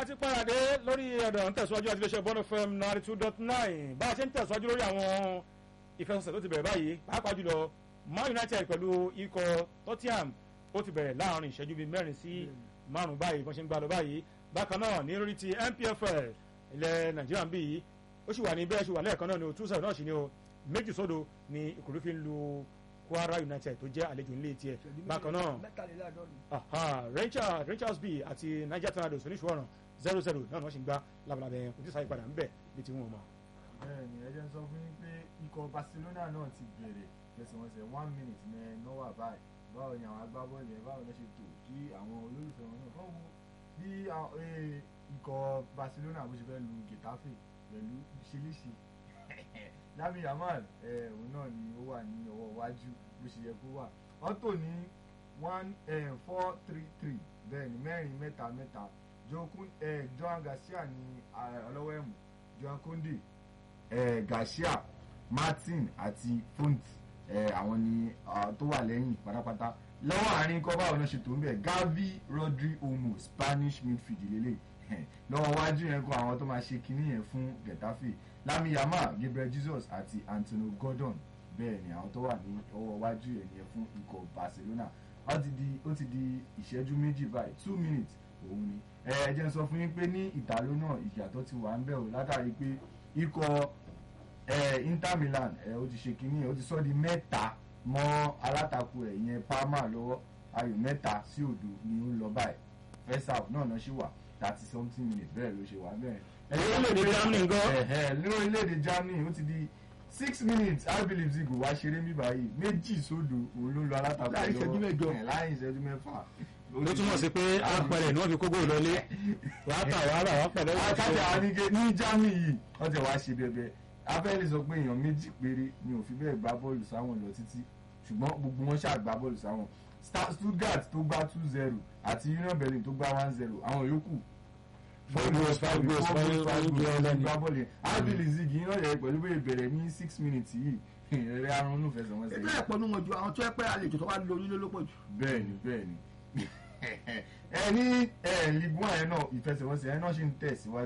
a ti paradé lórí ọ̀dọ̀ ń tẹ̀síwájú àti iléeṣẹ́ bọ́ọ̀nù fm ninety two dot nine bá a ṣe ń tẹ̀síwájú lórí àwọn ìfẹsẹ̀sẹ̀ tó ti bẹ̀rẹ̀ báyìí pàápàá jùlọ man united pẹ̀lú ikọ̀ tottenham ó ti bẹ̀rẹ̀ láàrin ìṣẹ́jú bíi mẹ́rin sí márùn-ún báyìí bọ́n ṣe ń gbá lọ báyìí bákan náà ní lórí ti npfl ilẹ̀ nàìjíríà ń bí yìí ó sì wà ní bẹ́ẹ̀ sì wà lẹ́ẹ̀kan náà ní o two seven náà sì ní o méjì sódò ní ìkòrò fi ń lu kwara united tó jẹ́ àlejò nílé tiẹ̀ bákan náà aha rangers rangers b àti niger tornadoes oníṣòwòrán zero zero náà ni wọ́n sì ń gbá labalábẹ́ ojú sáyé padà ń bẹ̀ bí ti wọ́n mọ̀. bẹ́ẹ̀ni ẹ jẹ́ n sọ fún yín pé ikọ̀ barcelona náà ti bẹ̀rẹ̀ fẹsẹ̀wọnsẹ̀ one minute ní nọ́wà báyìí báwo ni àwọn agbábọ́ọ̀lù yẹn báwo ni wọ́n ṣe tò kí àwọn olólùfẹ́ wọn náà kọ́ wo bí ikọ̀ barcelona bó ṣe fẹ́ lu getafe pẹ̀lú ṣeléṣe lami yamal òun náà ni ó wà ní ọwọ́ iwájú bó ṣe yẹ kó wà wọ́n tò ní one four three three bẹ́ẹ̀ ni mẹ́rin mẹ́ta mẹ́ta joan garcia ní ọlọ́wọ́ ẹ̀mú joan conde garcia martin àti font àwọn ni tó wà lẹ́yìn pátápátá lọ́wọ́ àárín kọ́ báwo náà ṣe tó ń bẹ̀ gavi rodri omo spanish midfield lélẹ̀ lọ́wọ́ wájú yẹn kọ́ àwọn tó máa ṣe kinní yẹn fún getafe lami yama gabriel jesus àti antonio gordon bẹ́ẹ̀ ni àwọn tó wà ní ọwọ́ wájú yẹn yẹn fún ikọ̀ barcelona ó ti di ó ti di ìṣẹ́jú méjì báyìí two minutes òun ni ẹ ẹ jẹ́ n sọ fún yín pé ní ìtàló náà ìyàtọ̀ ti wà ń bẹ̀ o látàrí pé ikọ̀ ẹ inter milan ẹ ó ti ṣe kinní ó ti sọ di mẹ́ta mọ́ alátakò ẹ̀ yẹn parma lọ́wọ́ ayò mẹ́ta sí òdo ni ó ń lọ báyìí first half náà náà ṣì wà thirty something minutes bẹ́ẹ̀ ló ṣe wà bẹ́ẹ̀. orílẹ̀-èdè germany gan. ní orílẹ̀-èdè germany ó ti di six minutes i believe zigo wá ṣeré mi báyìí méjì sódò òun ló ń lọ alátakò lọ́wọ́ láì ìṣẹ́jú mẹ́jọ láì ìṣẹ́jú mẹ́fà. ló túmọ̀ sí pé apẹ̀rẹ̀ ni wọ́n fi kógó lọlé wàá tà wàá rà wàá pẹ̀lẹ́ wàá akájà anike ní germany yìí wọ́n ti wá ṣe bẹ̀bẹ̀ abẹ́lé sọ pé èèyàn méjì péré ni ò fi bẹ́ẹ̀ gbá bọ́ọ̀lù sáwọn lọ títí ṣùgbọ́n gbogbo wọn ṣáà gbá bọ́ọ̀lù sáwọn stuttgart tó gbá two zero àti union berlin tó gbá one zero àwọn yòókù Five goals, five goals, five goals, five goals, five gbá bọ́ọ̀lù yẹn abili zigi iná yẹ pẹ̀lú bẹ́ẹ̀ bẹ̀rẹ̀ ní six minutes yìí ẹ̀rẹ́ arúnú fẹsẹ̀ wọn sẹ́yìn. bẹ́ẹ̀ pọnú wọn ju àwọn tó ẹ pẹ́ àlejò tó wá lórí ló lọ́pọ̀ jù. bẹ́ẹ̀ni bẹ́ẹ̀ni ẹ ní ẹ ligue one yẹn náà ìfẹsẹ̀wọnsẹ̀ yẹn náà ṣì ń tẹ̀síwájú.